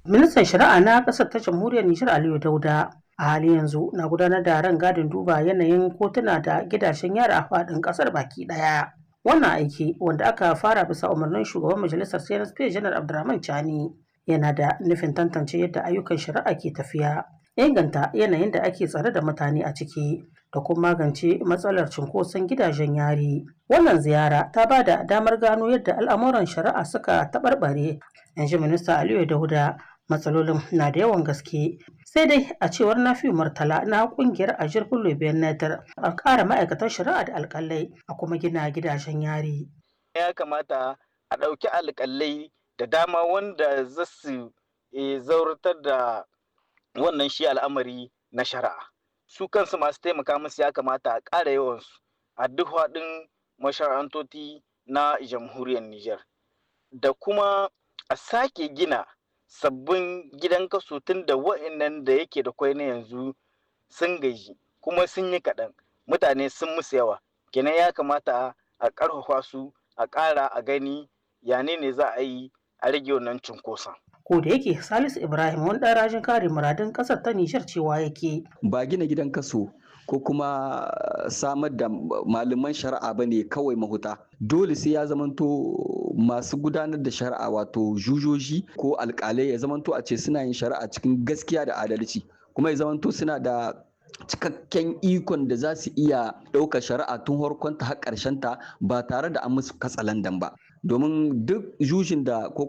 Ministan Shari'a na ƙasar ta Jamhuriyar Nijar Aliyu Dauda a hali yanzu na gudanar da ran gadin duba yanayin kotuna da gidajen yara a faɗin ƙasar baki ɗaya. Wannan aiki wanda aka fara bisa umarnin shugaban majalisar CNSP Janar Abdurrahman Chani yana da nufin tantance yadda ayyukan shari'a ke tafiya, inganta yanayin da ake tsare da mutane a ciki da kuma magance matsalar cunkoson gidajen yari. Wannan ziyara ta ba da damar gano yadda al'amuran shari'a suka taɓarɓare, in ji Minista Aliyu Dauda. Matsalolin na da yawan gaske sai dai a cewar Nafi Murtala na kungiyar Ajir Bello Benatar a ƙara ma'aikatan shari'a da alƙalai a kuma gina gidajen yari. Ya kamata a ɗauki alƙalai da dama wanda za su zauratar da wannan shi al'amari na shari'a. Su kansu masu taimaka musu ya kamata a ƙara yawansu a duk faɗin mashara'antoti na jamhuriyar Nijar. Da kuma a sake gina sabbin gidan kaso tun da wa'annan da yake da kwai na yanzu sun gaji kuma sun yi kaɗan mutane sun musu yawa kenan ya kamata a ƙarfafa su a ƙara a gani yane ne za a yi a rage wannan cunkoson. ko da yake salisu ibrahim wani ɗan rajin kare muradun ƙasar ta nijar cewa yake ba gina gidan kaso ko kuma samar da malaman shari'a ba ne kawai mahuta dole sai ya zamanto masu gudanar da shari'a wato jujoji ko alkalai ya zamanto a ce suna yin shari'a cikin gaskiya da adalci kuma ya zamanto suna da cikakken ikon da za su iya ɗaukar shari'a tun harkonta har ta ba tare da an musu katsalandan ba domin duk jujin da ko